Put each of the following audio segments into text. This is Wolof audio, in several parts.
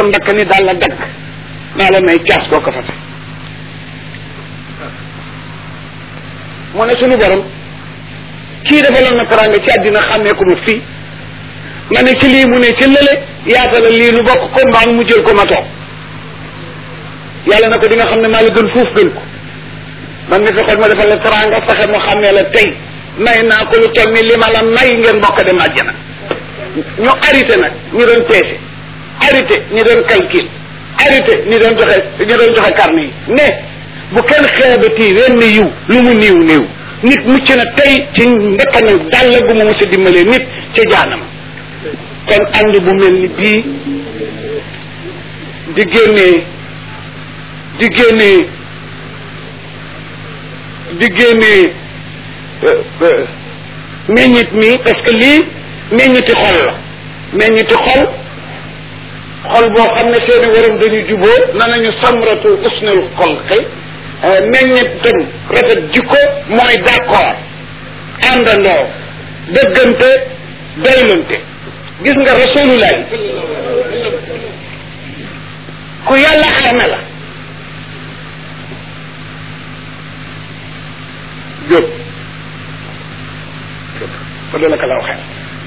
mbakk ni daal la dagg naa la may caas koo ko fase mu ne suñu borom kii defaloon na teraanga ci àddina xàmmee ko ma fii ma ne ci lii mu ne ci lële yaatala lii nu bokk ko mbaa mu jël ko ma toog yàlla na ko di nga xam ne maa la gën fuuf gën ko man mi fexoon ma defal la teraanga fexe mu xàmmee la tey may naa ko lu toll ni li ma la may ngeen bokk dem àjjana ñu arrêté nag ñu doon peese arrêté ñu doon calcul arrêté ñu doon joxe ñu doon joxe carnet yi ne bu kenn xeebati wenn yiw lu mu niiw niiw nit mucc na tey ci ndekkanal dàll gu mu mos a dimbalee nit ca jaanam kon ànd bu mel ni bii di génnee di génnee di génnee meññit mi parce que lii meññiti xol la meññiti xol xol boo xam ne seeni waram dañu juboo na nañu samratu usnul xolqi meññitam rafet jikko mooy d'accord àndandoo dëggante doylante gis nga rasulullah ku yàlla arme la jóg fa doo la ka la waxee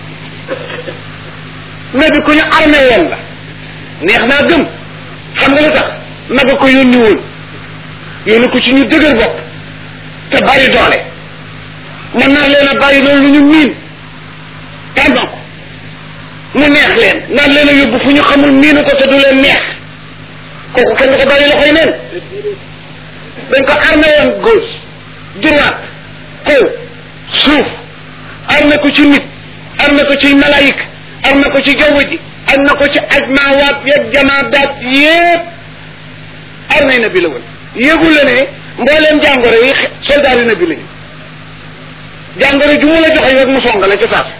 nabi ku ñu armé woon la neex naa gëm xam nga lu tax naga ko yónni woon yónni ko ci ñu dëgër bopp te bari doole mën naa leen a bàyyi loolu lu ñu miin tànn ko mu neex leen naan leen a yóbbu fu ñu xamul miinu ko te du leen neex kooku kenn du ko bàyyi loxoy neen dañ ko armé woon gauche droite kaw suuf armé ko ci nit armé ko ci malaayik armé ko ci jaww ji armé ko ci ajmaawaat yeeg jamaadaat yépp armé na bi la woon yëgul la ne mbooleem jàngoro yi soldaar yi na bi lañu jàngoro ju mu la joxe rek mu songale ca saas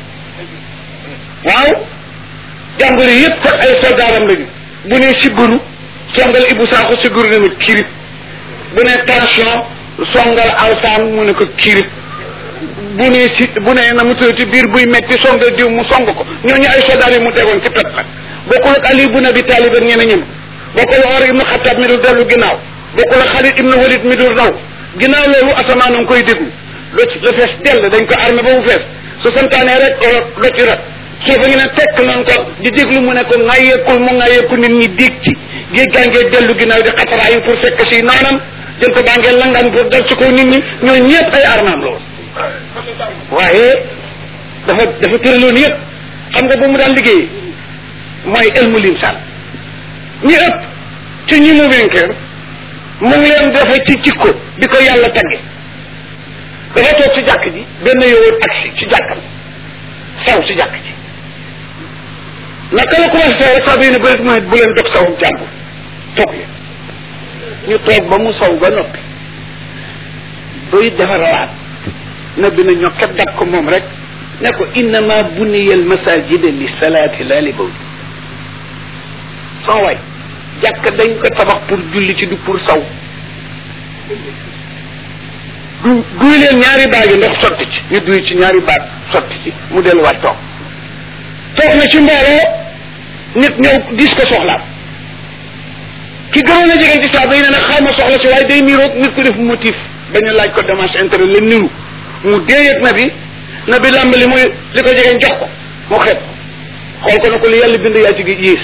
waaw jàngoro yépp sax ay soldaaram lañu bu ne sibbiru songal ibu saaxu sibbiru ne ma kirib bu ne tension songal alsaan mu ne ko kirib bu ne si bu ne na mu tëddati biir buy metti songal diw mu song ko ñooñu ay soldaar yi mu tegoon ci pet la bokkul ak Ali ibn Abi Talib ak ñeneen ñëm bokkul ak Omar ibn Xattaab mi dul dellu ginnaaw bokkul ak Xaalid ibn Walid mi dul daw ginnaaw loolu asamaan a ngi koy déglu lo ci la fees dell dañ ko armé ba mu fees su santaanee rek lo ci rek soo fa ngi ne tekk noonu ko di déglu mu ne ko ŋàyyeekul mu ŋàyyeeku nit ñi dégg ci géej gaa ngee dellu ginnaaw di xataraayu pour fekk si noonam jël ko baa ngee langaan pour dal ci kaw nit ñi ñoo ñëpp ay armaam loolu waaye dafa dafa tëraloon yëpp xam nga ba mu daan liggéey mooy elmu limsaan ñi ëpp ci ñi mu vainqueur mu ngi leen defe ci jikko bi ko yàlla tagge dafa toog ci jàkk ji benn yowoon agsi ci jàkkam saw ci jàkk ji naka la commencé saw rek saa bi ne bërit mu bu leen dog sawum jàmbur toog leen ñu toog ba mu saw ba noppi doy defarawaat na bi na ñokkat dak ko moom rek ne ko innama buniya al masajida li salaati la li bawl soo waay jàkk dañ ko tabax pour julli ci du pour saw du duy leen ñaari baagi ndox sotti ci ñu duy ci ñaari baag sotti ci mu delluwaat toog toog na ci mbooloo nit ñëw dis ko soxlaam ki gënoon a jege ci saaba yi ne nag xaw ma soxla si waaye day niroog nit ko def motif bañ a laaj ko démarche intérêt la niru mu déeyat na bi na bi làmb li muy li ko jegeen jox ko mu xeeb xool ko ne ko li yàlla bind yaa ci gi yées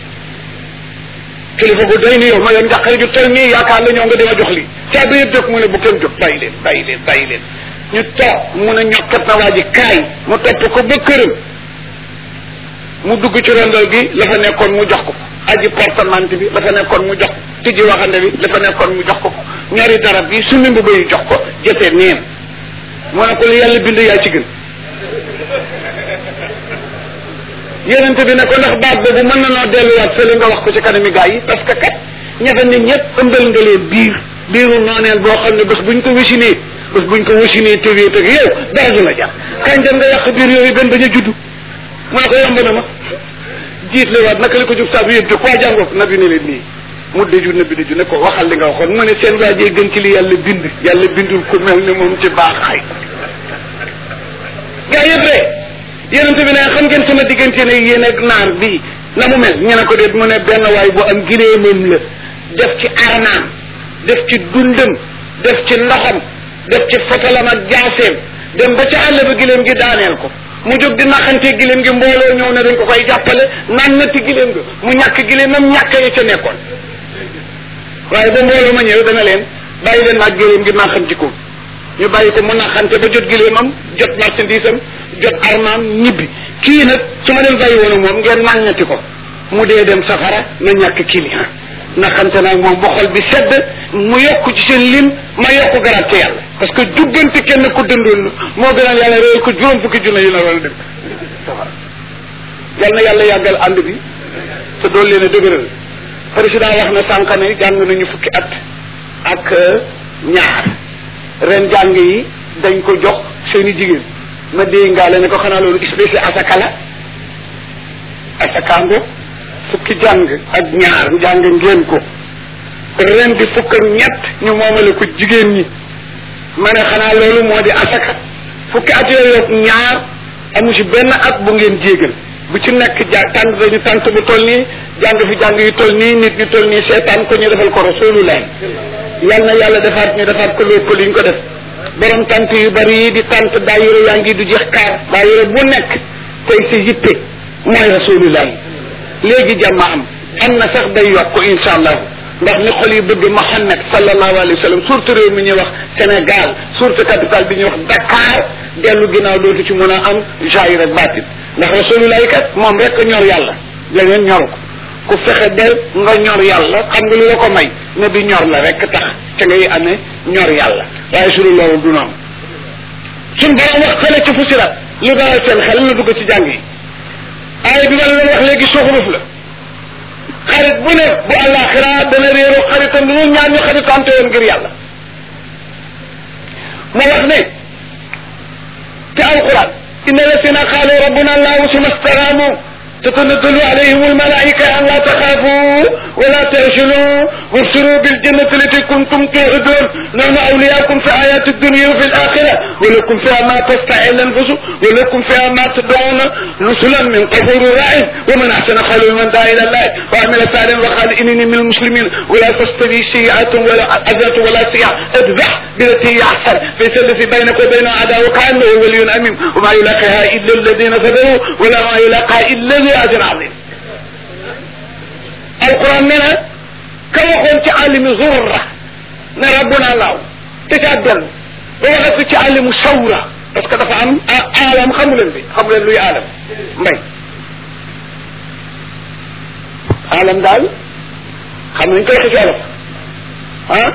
kilifa gu doy ni yow ma yoon njàqare ju toll nii yaakaar la ñoo nga dima jox lii caabi yëpp jóg mu ne bu kenn jóg bàyyi leen bàyyi leen bàyyi leen ñu toog mu ne ñokkat na waa ji kaay mu topp ko ba këram mu dugg ci rondal gi la fa nekkoon mu jox ko aji portemante bi la fa nekkoon mu jox ko tijji waxande bi la fa nekkoon mu jox ko ko ñaari darab bi summi mbubb yi jox ko jëfee neen mu ne ko li yàlla bind yaa ci gën yonent bi ne ko ndax baat boobu mën na noo delluwaat fële nga wax ko ci kanami gaa yi parce que kat ñafe ne ñëpp ëmbal nga leen biir biiru nooneel boo xam ne bés buñ ko wasinee bés buñ ko wasinee tëgee tëg yow dara du la jar kañ dem nga yàq biir yooyu benn bañ a judd mu ne ko yomb na ma jiit le waat naka la ko jub saa bi yëpp jóg waa jàngoo ko nabi ne leen nii mu dëju nabi dëju ne ko waxal li nga waxoon mu ne seen waajee gën ci li yàlla bind yàlla bindul ku mel ni moom ci baax xay gaa yëpp rek yonent bi ne xam ngeen sama diggante ne yéen ak naar bi na mu mel ñu ne ko déet mu ne benn waay bu am giréemam la def ci arnaam def ci dundam def ci ndoxam def ci fotalam ak jaaseem dem ba ca àll ba giléem gi daaneel ko mu jóg di naxante giléem gi mbooloo ñëw ne dañ ko koy jàppale naan natti giléem gi mu ñàkk giléemam ñàkk yi ca nekkoon waaye ba mbooloo ma ñëw dana leen bàyyi leen naag giléem gi naxanti ko ñu bàyyi ko mu naxante ba jot giléemam jot marchandise am jot armaam ñibbi kii nag su ma leen bàyyi woon moom ngeen nàññati ko mu dee dem safara na ñàkk client naxante nag moom ba xol bi sedd mu yokk ci seen lim ma yokk garaat ci yàlla parce que jubbante kenn ku dëndoon moo gënal yàlla réew ko juróom fukki junne yi la war a dem safara yal na yàlla yàggal ànd bi te doon leen a dëgëral président wax na sànq ne jàng nañu fukki at ak ñaar ren jàng yi dañ ko jox seen i jigéen ma déy ngaale ne ko xanaa loolu spécial asaka la asakaango fukki jàng ak ñaar jàng ngeen ko ren di fukk ak ñett ñu moomale ko jigéen ñi ma ne xanaa loolu moo di asaka fukki at yooyu ak ñaar amu ci benn at bu ngeen jéegal bu ci nekk ja tànt dañu tànt bu toll nii jàng fi jàng yu toll nii nit ñu toll nii seetaan ko ñu defal ko rasulullah yal na yàlla defaat ñu defaat ko lépp li ñu ko def borom tant yu bari yi di tant daayira yaa ngi du jeex kaar daayira bu nekk tey si yitte mooy rasulullah léegi jàmm am am na sax day yokk insha allah ndax ni xol yi bëgg Muhammad sallallahu alayhi wa sallam surtout réew mi ñuy wax Sénégal surtout capitale bi ñuy wax Dakar dellu ginnaaw dootu ci mën a am jaayir ak baatin ndax rasulullah kat moom rek ñor yàlla leneen ñoru ko ku fexe ba nga ñor yàlla xam nga lu la ko may ne bi ñor la rek tax ca ngay amee ñor yàlla waaye su dul loolu du noonu suñ borom wax fële ci fusirat lu dalal seen xel la dugg ci jàng yi aaya bi ma la doon wax léegi suxuruf la xarit bu ne bu àllaaxira dana réeroo xaritam lu ñaar ñu xaritante woon ngir yàlla ma wax ne ci alquran inna lasina qaalu rabbuna allahu suma staqaamu تتنزل عليهم الملائكة أن لا تخافوا ولا تهزنوا وابشروا بالجنة التي كنتم توعدون نحن أولياءكم في حياة الدنيا وفي الآخرة ولكم فيها ما تستحي الأنفس ولكم فيها ما تدعون نزلا من غفور رحيم ومن أحسن قولا من دعا إلى الله وعمل صالحا وقال إنني من المسلمين ولا تستوي سيئة ولا حسنة ولا سيئة ادفع بالتي هي أحسن فليس الذي بينك وبين عداوة كأنه ولي أميم وما يلاقيها إلا الذين صبروا ولا ما يلاقيها إلا ذي أجر عظيم القرآن منها كما قلت عالم زرة ne rabbuna laaw te ca dellu ba waxat fi ci àllimu sawra parce que dafa am aalam xamu leen bi xamu leen luy aalam mbay aalam daal xam nañ koy ci olof ah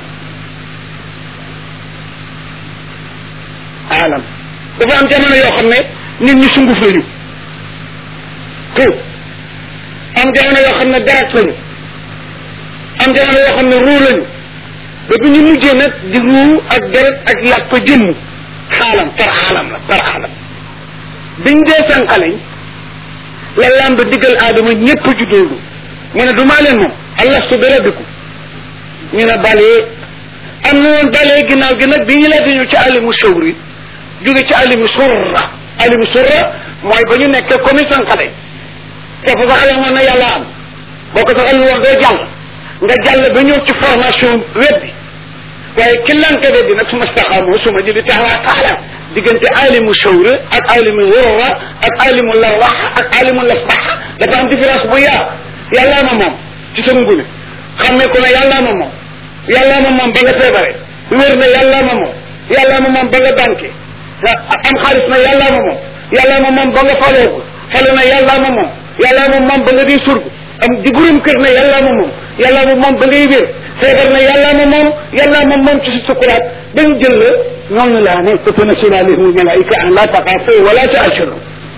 aalam dafa am jamono yoo xam ne nit ñi sunguf lañu tout am jamono yoo xam ne deret lañu am jamono yoo xam ne ruu lañu ba bu ñu mujjee nag di ruu ak deret ak yàpp jëmm xaalam par xaalam la par xaalam biñ dee sànqaleñ la làmb diggal aadama ñëpp juddoolu mu ne du maa leen moom allastu bi rabbikum ñu ne balee am na woon balee ginnaaw gi nag bi ñu laata ñëw ci alimu sawri jóge ci alimu surra alimu surra mooy ba ñu nekkee comme sànqaleñ foofu sax la moon na yàlla am boo ko saxal woon doo jàll nga jàll ba ñëw ci formation web bi waaye ki lanka de bi nag suma staxaamoo suma jëli taxawaa taxalam diggante alimu shawra ak alimu wurra ak alimu larwax ak alimu lasbax dafa am différence bu yaa yàllaa ma moom ci sa ngune xammee ko ne yàllaa ma moom yàllaa ma moom ba nga feebare wér na yàllaa ma moom yàllaa ma moom ba nga banque am xaalis na yàllaa ma moom yàllaa ma moom ba nga faloogu falu na yàllaa ma moom yàllaa ma moom ba nga di surgu am di gurum kër ne yàllaa ma moom yàllaa ma moom ba ngay wér feebar na yàllaa ma moom yàllaa ma moom ci si sukuraat ba ñu jël la ñooñu laa ne tatanazzalu alayhim almalaika an la taxaafu wala tahzanu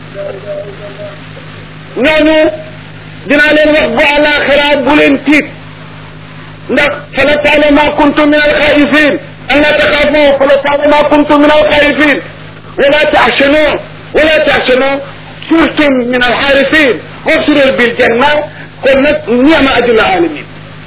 ñooñu dinaa leen wax bu àllaaxira bu leen tiit ndax fa la taala ma kuntum min alxaifin an la taxaafu fa la taala ma kuntum min alxaifin wala tahzanu wala tahzanu surtum min alxaarifin wabsirul bil janna kon nag niama ajul alamin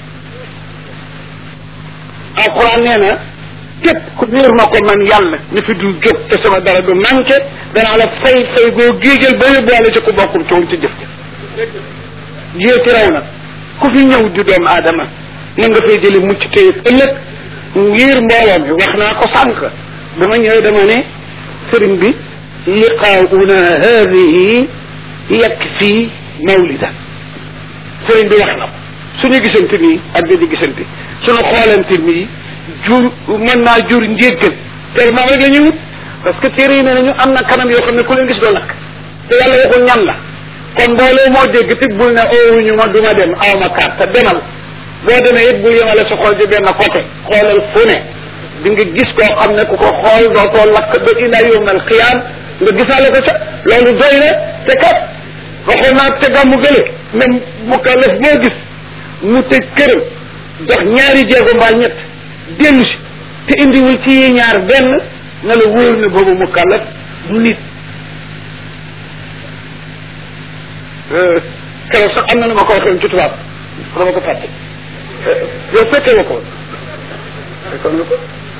alquran nee na képp ku wéer ma ko man yàlla ni fi du jóg te sama dara du manqué danaa la fay fay goo géejal ba yóbbuwaale ci ku bokkul toon ci jëf jéeti raw na ku fi ñëw di doomu aadama na nga fay jëli mucc tey ëllëg ngir mbooloo mi wax naa ko sànq dama ñëw dama ne sëriñ bi liqaa'una haadihi yakfi mawlida sëriñ bi wax na ko suñu gisante nii ak di gisante suñu xoolante nii jur mën naa jur njéggal te moom rek la ñuy wut parce que téere yi ne nañu am na kanam yoo xam ne ku leen gis doo lakk te yàlla waxul ñan la kon mbooloo moo dégg te bul ne oowuñu ma du ma dem aw ma carte demal boo demee it bul yemale sa xool ci benn côté xoolal fu ne di nga gis koo xam ne ku ko xool dootoo lakk ba ila yawmal qiyaam nga gisaale ko ca loolu doy na te kat waxoon naa te gàmmu gële même mu kalaf boo gis mu tëj këram dox ñaari jéego mbaa ñett dellu si te indiwul ci yi ñaar benn na la wóor ne boobu mu kalaf du nit keroog sax am na nu ma ko waxee ci tubaab dama ko fàtte yow fekkee nga ko fekkoon nga ko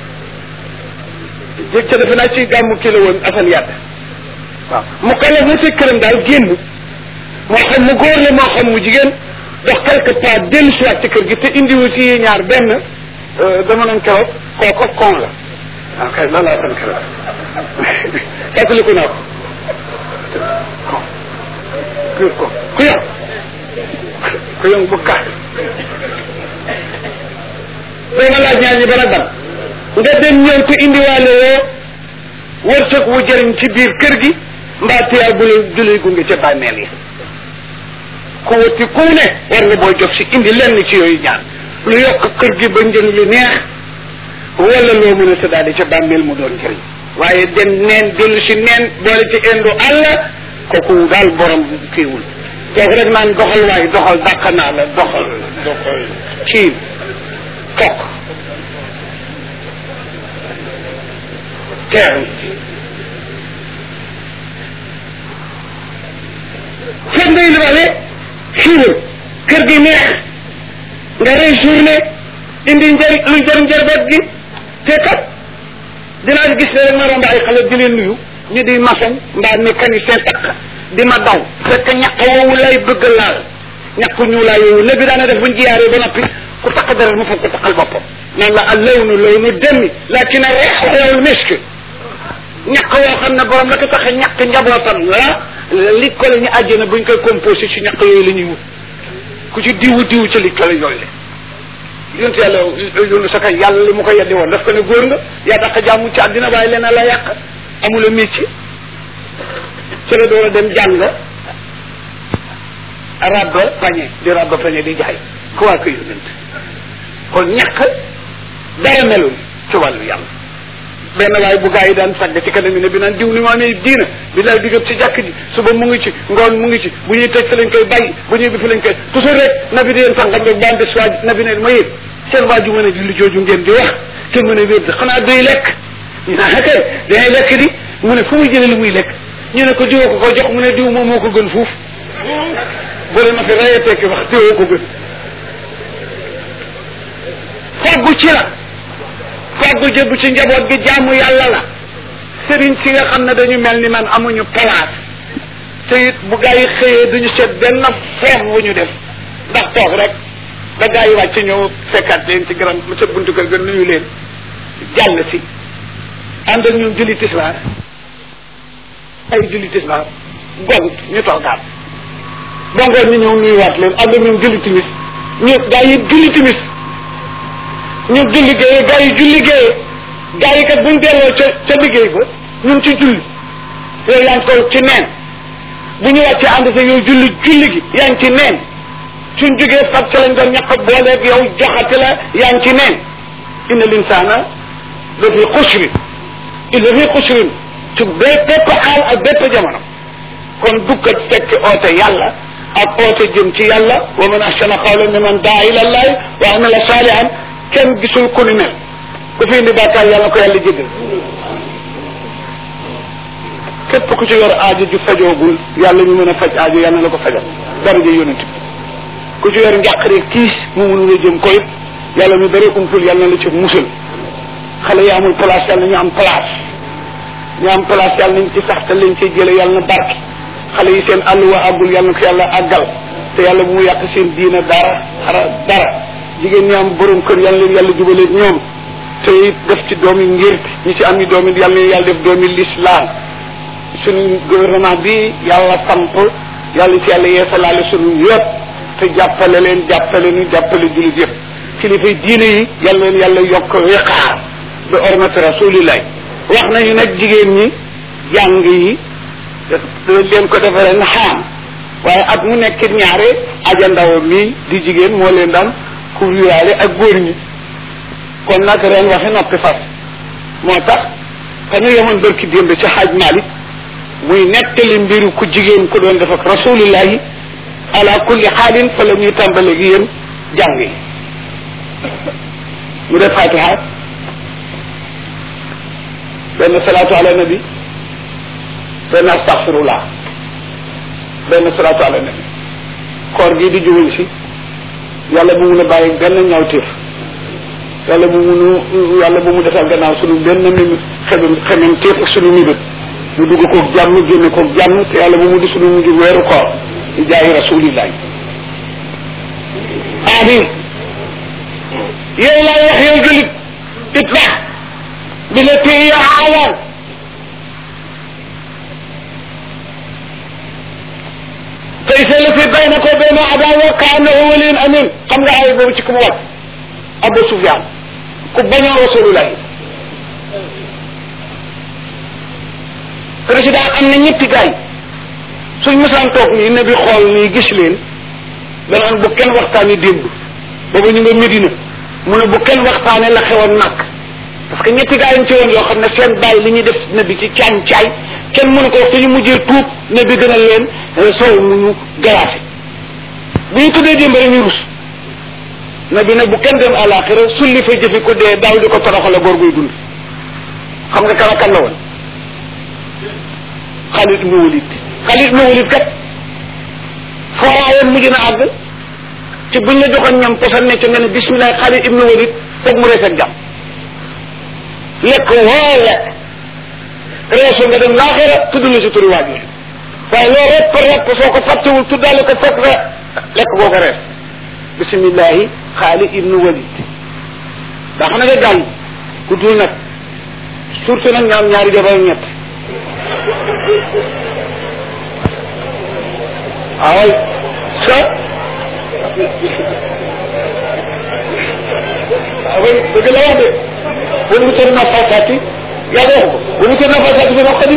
jég ca defe naa ci gàmmu kii la woon asan yàdd waaw mu kalaf mu tëj këram daal génn moo xam mu góor la moo xam mu jigéen dox quelque pas dellu si waat ci kër gi te indiwu ci yi ñaar benn dama nañ keroog kooko kon la waaw kay loolu laa fan keroog fàttaliku naa ko kon ku ko ku yow ku yow bu kaat dama laaj ñaar ñi bana dam nga dem ñëw te indiwaale woo wërsëg wu jëriñ ci biir kër gi mbaa tiyaa bu la julay gunge ca bàmmeel yi ku wati ku ne war nga booy jox si indi lenn ci yooyu ñaan lu yokk kër gi ba njëriñ lu neex wala loo mën a tëddaale ca bàmmeel mu doon njëriñ waaye dem neen dellu si neen boole ci indu àll kooku daal borom kiiwul toog rek naan doxal waay doxal dàq naa la doxal doxal kii toog teew foog ngay libaale xiiwal kër gi neex nga rey journée indi njëriñ lu njëriñ njërbeet gi te kat dinaa gis ne rek ma romb ay xale di leen nuyu ñu di maçon mbaa mécanicien takk di ma daw fekk ñaq woowu lay bëgg laal ñaq ñu laa yoowu ne bi daana def buñ jiyaaree ba noppi ku takk deret mu foog ko takkal boppam naan la al lawnu lawnu demi lakin reex reewul misk ñaq woo xam ne borom la ko tax ñaq njabootam la li ko la ñu àjjana buñ koy composé ci ñaq yooyu la ñuy wut ku ci diwu diwu ci li ko la yooyu la yonent yàlla yónni sa kay yàlla li mu ko yeddi woon daf ko ne góor nga yaa tax jàmm ci àddina waaye leen la yàq amula métier ci la door a dem jàng rabba pañe di rabba pañe di jaay ku waa ko yonent kon ñàkk dara melul ci wàllu yàlla benn waaye bu gaa yi daan sàgg ci kanam ne bi naan diw ni mu amee diina bi lay digat ci jàkk ji suba mu ngi ci ngoon mu ngi ci bu ñuy tëj fi lañ koy bàyyi bu ñuy bi fi lañ koy toujours rek nabi di leen sàngam rek baan des waa nabi ne ma yéen seen waaju mën a julli jooju ngeen di wax te mën a wér xanaa doy lekk ñu naan kay danay lekk di mu ne fu muy jëlee li muy lekk ñu ne ko diwoo ko ko jox mu ne diw moom moo ko gën fuuf bu leen ma fi rayee tekki wax diwoo ko gën faggu ci la faggu jëbbu ci njaboot gi jaamu yàlla la sëriñ si nga xam ne dañu mel ni man amuñu place te it bu gaa yi xëyee duñu seet benn feem bu ñu def ndax toog rek da gaa yi wàcc ñëw fekkaat leen ci garam ca buntu kër ga nuyu leen jàll si ànd ak ñun julli tisbaar ay julli tisbaar gont ñu toogaat ba ngoon ñu ñëw nuyuwaat leen ànd ak ñun julli timis ñu gaa yi julli timis ñu julli géeye gaa yi julli géeye gaa yi kat buñ delloo ca ca liggéey ba ñun ci julli yow yaa ngi ko ci neen bu ñu wàccee ànd sa yow julli julli gi yaa ngi ci neen suñ jógee fab ca lañ doon ñàkk booleeg yow joxati la yaa ngi ci neen inna linsaana la fi xusrin illa fi xusrin ci bépp xaal ak bépp jamono kon dukkat fekk oote yàlla ak oote jëm ci yàlla wa man ahsana qawlan mimman daa ila allahi wa amila salihan kenn gisul ku ni mel ku fi indi bàkkaar yàlla ko yàlla jégal képp ku ci yor aajo ju fajoogul yàlla ñu mën a faj aajo yàlla na la ko fajal daraja yonent bi ku ci yor njàqare kiis mu mënul a jëm koy yàlla mi bëri umpul yàlla na la ci musal xale yi amul place yàlla ñu am place ñu am place yàlla nañ ci sax te leen ciy jële yàlla na barke xale yi seen àll wa àggul yàlla na ko yàlla àggal te yàlla bu mu yàq seen diina dara dara dara jigéen ñi am borom kër yàlla leen yàlla jubaleeg ñoom te it def ci doomi ngir ñi ci am yi doomi yàlla leen yàlla def doomi lislaam suñu gouvernement bi yàlla samp yàlla ci yàlla yeesalaale suñu yëpp te jàppale leen jàppale ñu jàppale jullit yëpp kilifay diine yi yàlla leen yàlla yokk wiqaar bi ormati rasulillah wax nañu nag jigéen ñi jàng yi leen ko defaree na xaam waaye at mu nekk ñaare aja ndaw mi di jigéen moo leen daan couvrirale ak góor ñi kon nag ren waxi noppi fas moo tax ka ñu yemoon bërki démb ci xaaj Malik muy nettali mbiru ku jigéen ku doon def ak rasulillahi ala kulli xaalin fa la ñuy tàmbale gi yéen jàng yi mu def fatiha benn salaatu ala nabi benn astaxfirullah benn salaatu ala nabi koor gii di juguñ si yàlla bu mun a bàyyi benn ñawteef yàlla bu munu yàlla bu mu defal gannaaw sunu benn mim xemem xemem teef ak sunu mibét mu dugg koog jàmm génne koog jàmm te yàlla bu mu di sunu mujj weeru koor di jaayi rasulillahi amin yow laay wax yow julit itla bi la téye aalaan faysa la fi baynaka wa bayna adawa ka annahu waliyyun amin xam nga ay boobu ci ku mu wàcc Abu Sufyan ku bañoon rasulullah président am na ñetti gaay suñ mësaan toog nii ne bi xool nii gis leen danaan bu kenn waxtaani démb boobu ñu nga Medina mu ne bu kenn waxtaane la xewoon nag parce que ñetti gaay yi ci woon yoo xam ne seen bàyyi li ñuy def ne bi ci caañ caay kenn mënu ko wax te ñu mujjee tuub ne bi gënal leen soow mu ñu garaase bu ñu tuddee démb rek ñu rus na bi ne bu kenn dem àlaxira sulli fa jëfi ko dee daaw di ko toroxale góor guy dund xam nga kan kan la woon Xaalid ibnu Walid Xaalid ibnu Walid kat fooraayoon mujj na àgg ci buñ la joxoon ñam posan ne ca nga ne bismillah Xaalid ibnu Walid foog mu rees ak jàmm lekk woo lekk reesu nga dem laaxira tudd la si turi waajur waaye loo rek par rek soo ko fàttewul tuddaale ko foog nga lekk boo ko rees bismillahi Xaalid ibnu Walid daa xam ne nga gàll guddul nag surtout nag ñaam ñaari jabar ñett away sa away dëgg la wax de bu mu tër na fasaati yaa wax ko bu mu tër na fasaati bi wax ko di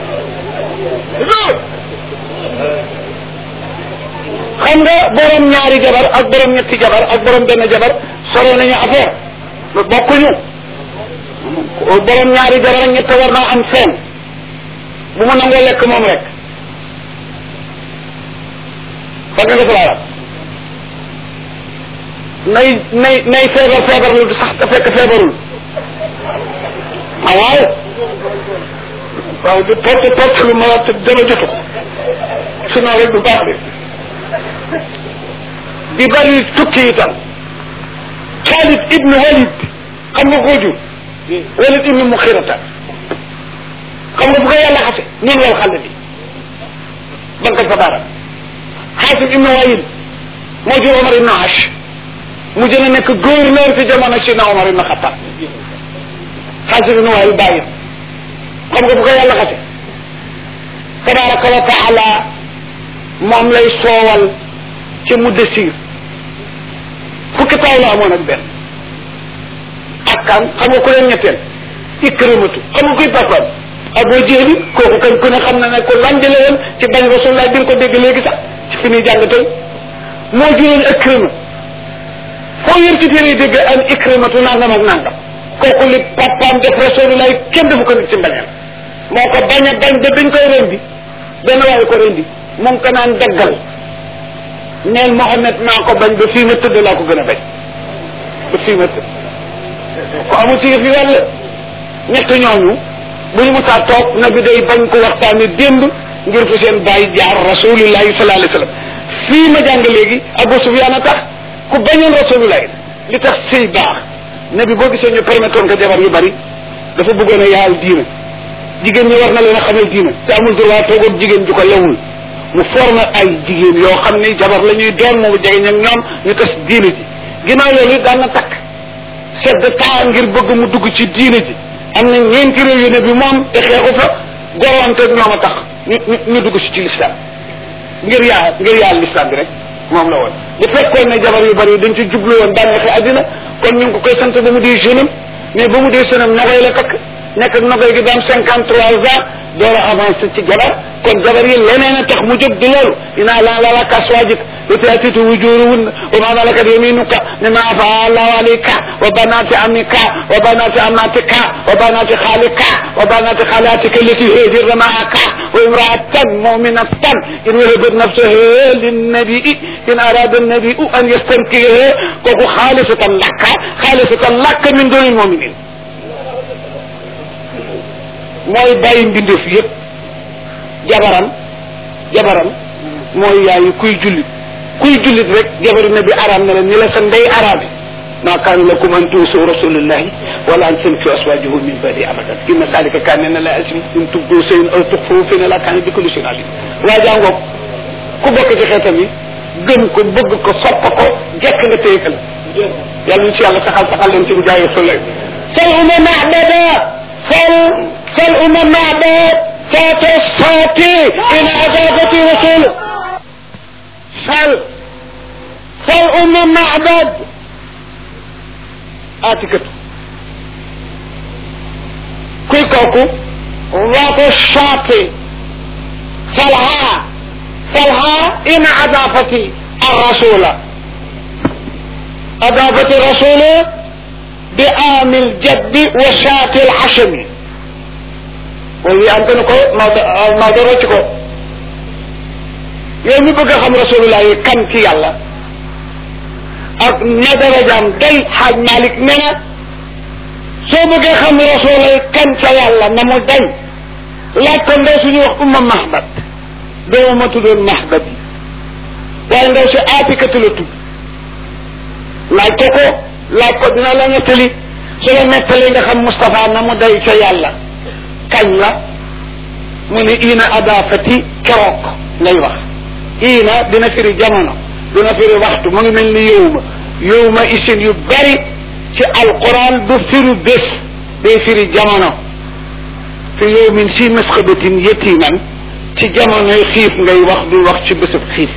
xam nga borom ñaari jabar ak borom ñetti jabar ak borom benn jabar sore nañu affaire bokkuñu borom ñaari jabar ak ñett war naa am seen bu mu nangoo lekk moom rek fa nga def laa nay nay nay feebar feebar lu sax te fekk feebarul ah waaw waaw di porte porte lu ma te dara jotu ko sinon rek du baax de di bari tukki itam Xaalid ibnu Walid xam nga koo jur Walid ibnu Muxirata xam nga bu ko yàlla xase noonu wal xale bi bankal fa baara Xaasim ibnu Wayil moo jur Omar ibnu Ash mu jën a nekk gouverneur ci jamono Sidna Omar ibnu Xattaab Xaasim ibnu Wayil bàyyi xam nga bu ko yàlla xase tabaraka wa taala moom lay soowal ci mu desir fukki taw la amoon ak benn ak kan xam nga ku leen ñetteel ikramatu xam nga kuy papaam Abu Jahli kooku kañ ku ne xam na ne ko lan jële woon ci bañ rasulullah bi nga ko dégg léegi sax ci fi ñuy jàng tey moo juróon ikrama foo yër ci téere yi dégg an ikramatu nangam ak nangam kooku li papaam def rasulullah kenn defu ko nit ci mbañal moo ko bañ a bañ ba dañ koy rendi benn waaye ko rendi mu ngi ko naan daggal neel Mohamed naa ko bañ ba fii ma tëdd laa ko gën a bañ ba fii ma tëdd ko amul ci yëf yi wàll ñett ñooñu bu ñu musaa toog na bi day bañ ko waxtaane démb ngir fu seen bàyyi jaar rasulillahi sallallahu alayhi wa sallam fii ma jàng léegi Abu Sufyaan a tax ku bañoon rasulillahi li tax sëy baax na bi boo gisee ñu permettre ko jabar yu bari dafa bëggoon a yaal diina jigéen ñi war na leen a xamal diina te amul droit toogoon jigéen ju ko lewul mu formé ay jigéen yoo xam ne jabar la ñuy doon mu jege ñoom ñoom ñu tas diine ji ginnaaw loolu it daan na takk chef de temps ngir bëgg mu dugg ci diine ji am na ñeenti réew yu ne bi moom te xeexu fa gorwante ñoom a tax ñu ñu dugg si ci l'islam ngir yaa ngir yaa l'islam bi rek moom la woon bu fekkoon ne jabar yu bari dañ ci jublu woon bànneexi àddina kon ñu ngi ko koy sant ba mu dee jeune am mais ba mu dee jeune am nogoy la takk nekk ak nogoy gi daam cinquante trois ans door a avancé ci jabar kon jabar yi leneen a tax mu jóg di loolu inaa laa la laka aswaajik li taatitu wujuruhunna wa ma malakat yaminuka mimma afa allahu alayka wa banati amika wa banati amatika wa banati khalika wa banati khalatika allati hajirna ma'aka wa imra'atan mu'minatan in wahabat nafsaha linnabii in arada annabiu an yastankiha kooku xaalisatan laka xaalisatan laka min dunil muminin mooy bàyyi mbindeef yëpp jabaram jabaram mooy yaayu kuy jullit kuy jullit rek jabaru nabi araam na la ni la sa ndey araame ma kaana lakum an tuusu rasulullahi wala an tankihu aswajahu min badi abadan inna zalika kaana na la asmi in tubdu shay'an aw tukhfuhu fa inna la kaana bi kulli shay'in alim waa jàngoog ku bokk ci xeetam yi gëm ko bëgg ko sopp ko jekk nga téye la yàlla ñu ci yàlla saxal saxal leen ci bu jaayee sulay sal uma mahbada sal sal uma mahbad saata saati in adabati rasul sal sal uma mahbad aatikatu kuy kooku waatu saati salha salha in adafati arrasula adafati rasula bi amil jaddi wa saati alxashami wala yi antanu ko Maodo Maodo rocc ko yow mi bëgg a xam rasulullah yi kan ci yàlla ak na darajaam day xaaj Malik ne na soo bëggee xam rasulullah yi kan ca yàlla na mu day laaj ko ndaw suñuy wax umma mahbat doomu ma tuddoon mahbat yi waaye ndaw si aatikatu la tudd laaj ko ko laaj ko dina la nettali su la nettali nga xam Moustapha na mu day ca yàlla kañ la mu ne ina adafati keroog lay wax ina dina firi jamono dina firi waxtu mu ngi mel ni yowma yowma isin yu bari ci alquran du firi bés day firi jamono fi yowmin si masxabatin yetiman ci jamonoy xiif ngay wax du wax ci bésab xiif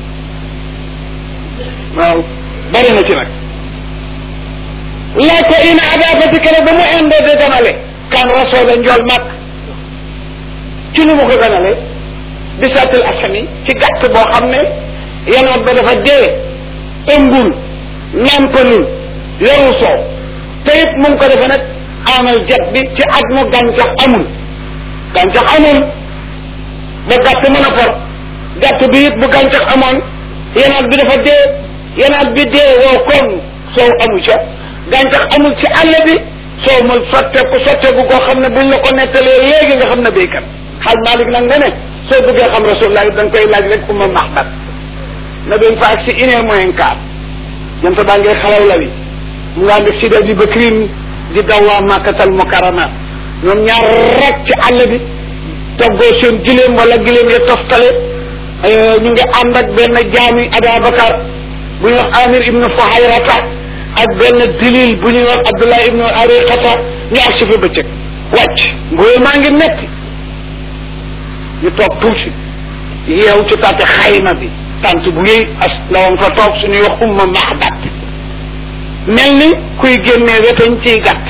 waaw bari na ci nag laaj ko ina adafati keroog ba mu indee de damale kan rasoola njool mag ci nu mu ko ganale bisaatil asami ci gàtt boo xam ne yanoot ba dafa dee ëmbul nampalul yoru soow te it mu ngi ko defe nag amal jet bi ci at mu gàncax amul gàncax amul ba gàtt mën a for gàtt bi it bu gàncax amoon yanaat bi dafa dee yanaat bi dee woo koŋ soow amu ca gàncax amul ci àll bi soo mul sotteeku sotteeku koo xam ne buñ la ko nettalee léegi nga xam ne béykat xaal Malik nag nga ne soo bëggee xam rasulullah da nga koy laaj rek umma mahbat na doon fa ak si une heure moins quart jant baa ngay xalaw la wi mu ngaa def si da di bakrin di daw waa màkkatal mukarama ñoom ñaar rek ci àll bi toggoo seen giléem wala giléem ya toftale ñu ngi ànd ak benn jaami Ababakar bu ñuy wax Amir ibnu Fuhayrata ak benn dilil bu ñuy wax Abdullah ibnu Ariqata ñu ak si fa bëccëg wàcc mbooy maa ngi metti ñu toog tuuti yeew ci taate xayma bi tant bu yëy as ndawam fa toog suñuy wax umma mahbat mel ni kuy génnee wetañ ciy gàtt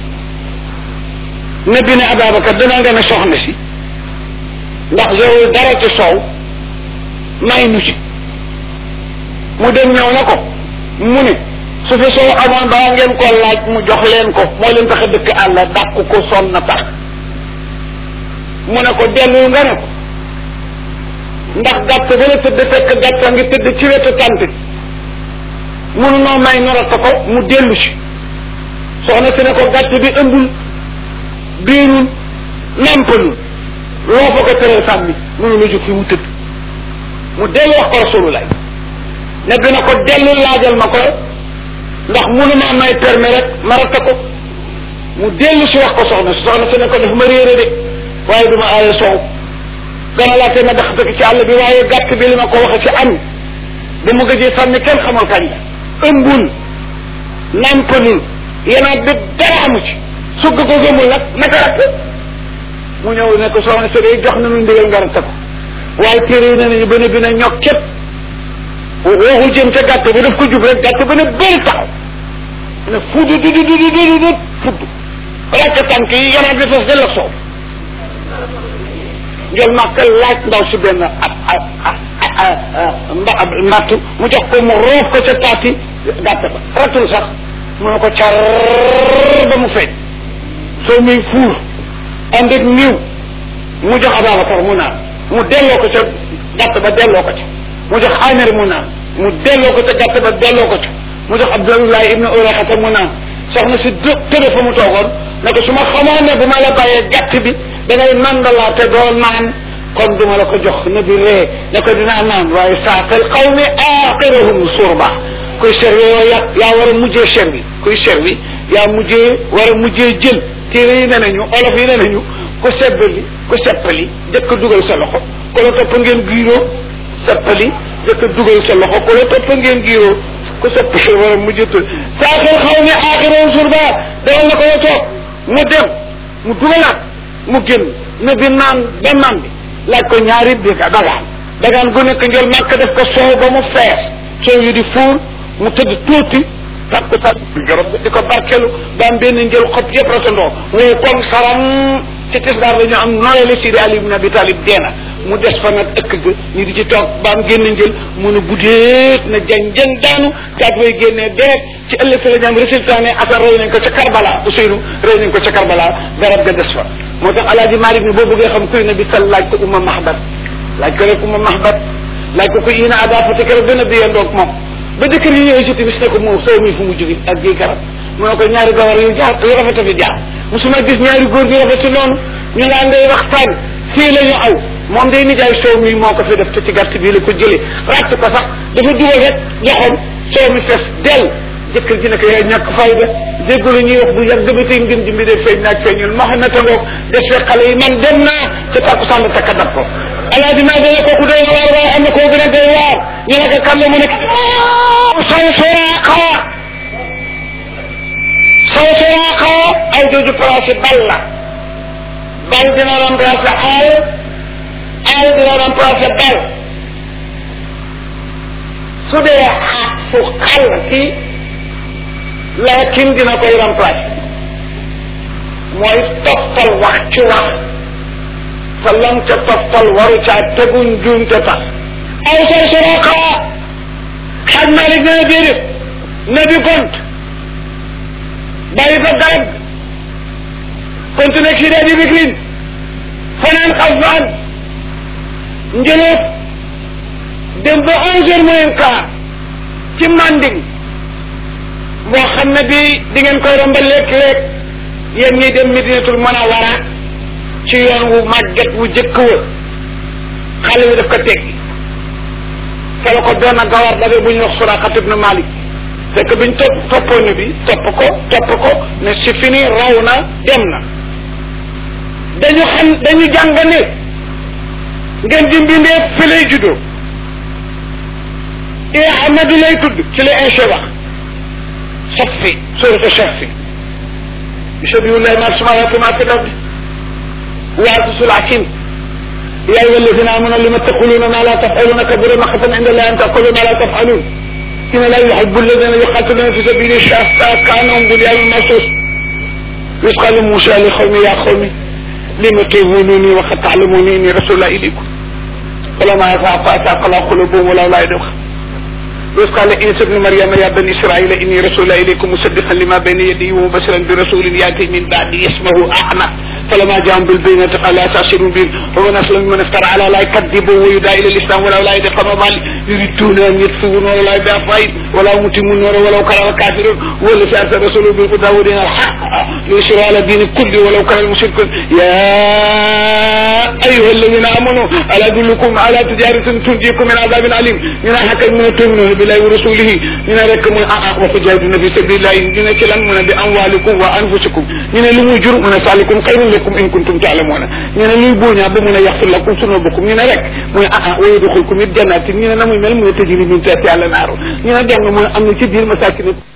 ne bi ne Ababacar dana nga ne soxna si ndax yow dara ci soow may nu ci mu dem ñëw na ko mu ne su fi soo amoon baa ngeen ko laaj mu jox leen ko moo leen tax a dëkk àll dàq ko sonn na tax mu ne ko dellu nga ne ko ndax gàtt ba la tëdd fekk gàtt a ngi tëdd ci wetu tant bi munu noo may norata ko mu dellu si soxna si ne ko gàtt bi ëmbul biirul nampalul loo fa ko tëral sàmmi munu la jóg fi mu tëdd mu dellu wax ko rasulullah ne dina ko dellu laajal ma ko ndax munu maa may permis rek ma rata ko mu dellu si wax ko soxna si soxna si ne ko daf ma réere de waaye duma aaye soow gana laa tee ma dax dëkk ci àll bi waaye gàtt bi li ma ko waxe ci am ba mu gëjee sànni kenn xamul kañ la ëmbul nampalul yenaat bi dara amu ci sugg ko gëmul nag naka rakk mu ñëw ne ko soxna si day jox nañu ndigal nga ratta ko waaye téere yi ne nañu ba ne bi na ñokk képp waxu jëm ca gàtt bi daf ko jub rek gàtt ba ne bëri taxaw ne fudd du du du du du du fudd rakk tànk yi yenaat bi fas del ak soow ngel màkk laaj ndaw si benn ab mba mbattu mu jox ko mu roof ko ca taati gàtt ba ratul sax mu ne ko car ba mu feeñ soo muy fuur ànd ak niw mu jox Ababacar mu naan mu delloo ko ca gàtt ba delloo ko ca mu jox Amir mu naan mu delloo ko ca gàtt ba delloo ko ca mu jox Abdoulaye ibne Uraxata mu naan soxna si dë tëdd fa mu toogoon ne ko su ma xamoon ne bu ma la bàyyee gàtt bi da ngay nandalaate doo naan kon duma la ko jox na bi ree ne ko dinaa naan waaye saaqal qawmi aaxirahum surba kuy servi yoo ya yaa war a mujjee servi kuy servi yaa mujjee war a mujjee jël téere yi ne nañu olof yi ne nañu ku sebbali ku seppali jëkk dugal sa loxo ku la topp ngeen giiroo seppali jëkk dugal sa loxo ku la topp ngeen giiroo ku seppali war a mujjee saaqal qawmi aaxirahum surba dawal na ko la toog mu dem mu dugalaat mu génn ne bi naan ba naan bi laaj ko ñaari bi dagaan dagaan gu nekk njël màkk def ko soow ba mu fees soow yi di fuur mu tëdd tuuti takku tak garab di ko barkelu ba am benn njël xob yëpp ratandoo ngay koŋ saram ci tisbaar la ñu am nooyale Sidi Ali ibn Abi Talib deena mu des fa nag ëkk ga ñu di ci toog ba am génn njël mu ne buddeet na jang jang daanu daat way génnee deret ci ëllëg sa la ñu am résultat ne asar rey nañ ko ca Karbala Ousseynou rey nañ ko ca Karbala garab ga des fa moo tax alaaji Malik ni boo bëggee xam kuy na bi sal laaj ko umma mahbat laaj ko rek umma mahbat laaj ko ko ina ada fa te keroog gën a biyandoog moom ba jëkkër yi ñëwee si timis ne ko moom soo mi fu mu jóge ak gi garab mu ne ko ñaari gawar yu jaar yu rafet a fi jaar musuma gis ñaari góor yu rafet noonu ñu ngaa ngay waxtaan fii la ñu aw moom day nijaay soow mi moo ko fi def te ci gàtt bii la ko jëlee ratt ko sax dafa dugal rek joxoon soow mi fees dell jëkkër ji ne ko yaay ñàkk fayda déggu la ñuy wax bu yàgg ba tey ngeen jimbi dee feeñ naag feeñul ma xam ne te ngoog des fekk xale yi man dem naa ca takku sànn takka dab ko alaaji maa dana kooku doy waar waaye am na koo gën a doy waar ñu ne ko kan la mu nekk saw soraaqa saw soraaqa ay jooju place bal la bal dina remplacer aal aal dina remplacer bal su dee xaat fu xal ki laakin dina koy remplacer mooy toftal wax ci wax te lam ca toftal waru caa teguñ juum te tax aw sor soroqa xaj malik nee na déedéet na bi gont bàyyi fa garab continué si dee bi bikrin fanaan xalfaan njëloot dem ba onze heures moins quart ci manding boo xam ne bi di ngeen koy romba léeg-léeg yéen ñiy dem Medinatul Munawwara ci yoon wu màgget wu jëkk wa xale bi daf ko teggi fa la ko doon a gawar dabe bu ñuy wax Suraqat ibn Malik fekk biñ topp toppoon ne bi topp ko topp ko ne si fini raw na dem na dañu xam dañu jàng ne ngeen di mbindee fi lay juddoo i Ahmadu lay tudd ci la inche wax safi suratu safi يشبه الله ما في السماوات وما في الارض ويعطس الحكيم يا ايها الذين امنوا لما تقولون ما لا تفعلون كبر مقتا عند الله ان تقولوا ما لا تفعلون ان لا يحب الذين يقاتلون في سبيل الشافع كانهم بنيان مرصوص إذ قال موسى لقومه يا قوم لم تؤذونني وقد تعلموني اني رسول الله اليكم فلما يفعل فاتاق الله قلوبهم ولا لا يدخل وإذ قال عيسى ابن مريم يا بني إسرائيل إني رسول إليكم مصدقا لما بين يدي ومبشرا برسول يأتي من بعدي اسمه أحمد فلما جاءهم بالبينات قال أساسر بهم ومن أسلم من افترى على لا يكذبوا ويدعى إلى الإسلام ولا لا يدقى مبالي يريدون أن يطفئوا نور الله بأفواههم wala mutimu noora walaw kara kafirun wala si arsa rasulu bil huda wa dinil haq liyusiru ala dini kulli walaw kara al mushrikun ya ayuha alladina amanu ala adullukum ala tijaratin tunjikum min adabin alim ñu ne xakkat mu ne tuminuna billahi wa rasulihi ñu ne rek mu ne ah ah wa tujahiduna fi sabilillahi ñu ne ci lan mu ne bi amwalikum wa anfusikum ñu ne lu muy jur mu ne salikum xayrun lakum in kuntum ta'lamuna ñu ne luy booñaa ba mu ne yaxfir lakum sunubakum ñu ne rek mu ne ah ah wa yudxilkum it jannatin ñu ne na muy mel mu ne tajri min tahtiha al-anhaaru ñu ne dem nga mu ne am na ci biir masakin